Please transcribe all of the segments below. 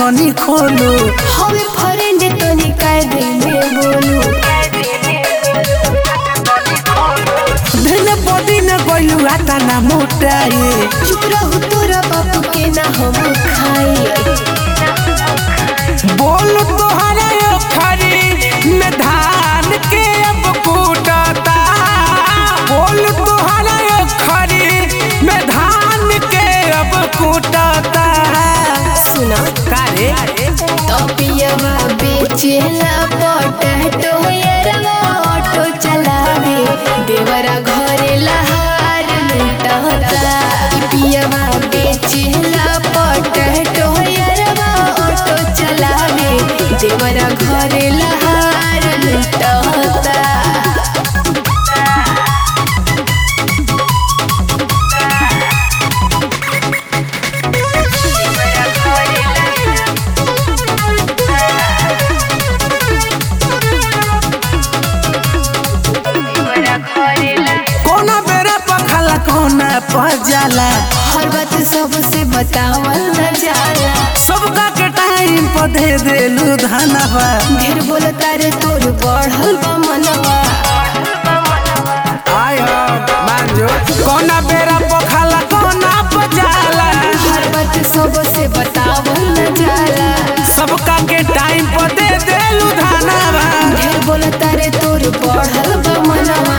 तनी खोलू हवे फ्रेंड तनी कायदे में बोलू धन बॉडी न गोलू आता ना मोटाए चुप रहू तोरा बापू के ना हम खाए बोल तोहरा खरी में धान के अब कूटता बोल तोहरा खरी में धान के अब कूटता सुना कारे तपियवा बेचेला पोटैटो यरवा ऑटो चलावे देवरा घरे लहार लुटता पियवा बेचेला पोटैटो यरवा ऑटो चलावे देवरा घरे लहार लुटता कोना बेरा पखला कोना पजाला हर बात सबसे बतावल न जाला सबका के टाइम पर दे देलू धनवा ढेर बोलता रे तोर बढ़ल बा मनवा आय मांजो कोना बेरा पखला कोना पजाला हर बात सबसे बतावल न जाला सबका के टाइम पर दे देलू धनवा ढेर बोलता रे तोर बढ़ल बा मनवा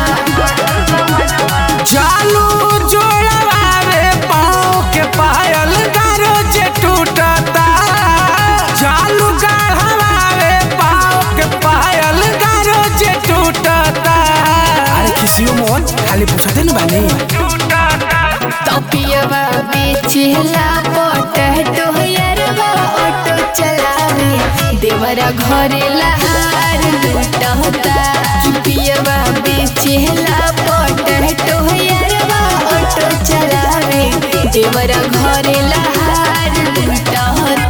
चालू जोड़वा रे पाँव के पायल गारो जे टूटता चालू गढ़वा रे पाँव के पायल गारो जे टूटता अरे किसियो मोहन खाली पूछते न बानी तपियवा बेचेला पोटैटो यरवा ऑटो चलावे देवरा घरे लहार लुटता पियवा बेचेला पोटैटो यरवा ऑटो चलावे देवरा घरे लहार लुटता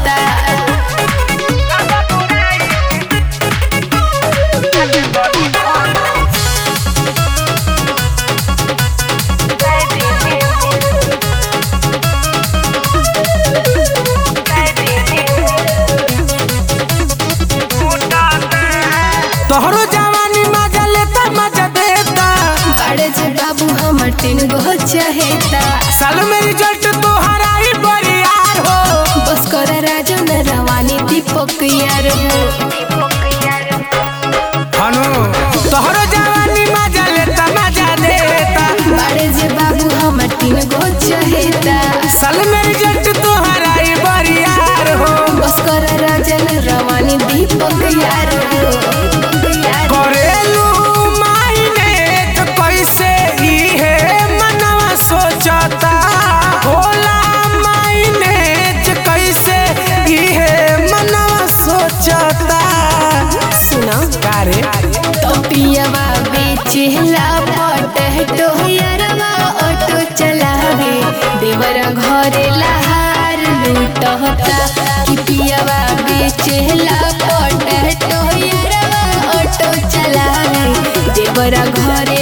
तोहरो जवानी मजा लेता मजा देता बड़े जे बाबू हमर तीन गो चहेता साल में रिजल्ट तोहरा ही बरियार हो बस कर राजन रवानी दीपक यार हो हनु तोहरो जवानी मजा लेता मजा देता बड़े जे बाबू हमर तीन गो चहेता साल में रिजल्ट तोहरा ही बरियार हो बस कर राजन रवानी दीपक यार हो करेलू मायने तो कैसे ही है मनवा सोचता होला मायने तो कैसे ही है मनवा सोचता सुना कारे तो पियवा बेचेला पोटैटो यरवा ऑटो चलावे देवरा घरे लहार लूटता कि पियवा बेचेला पोटैटो यरवा ऑटो चलावे देवरा घरे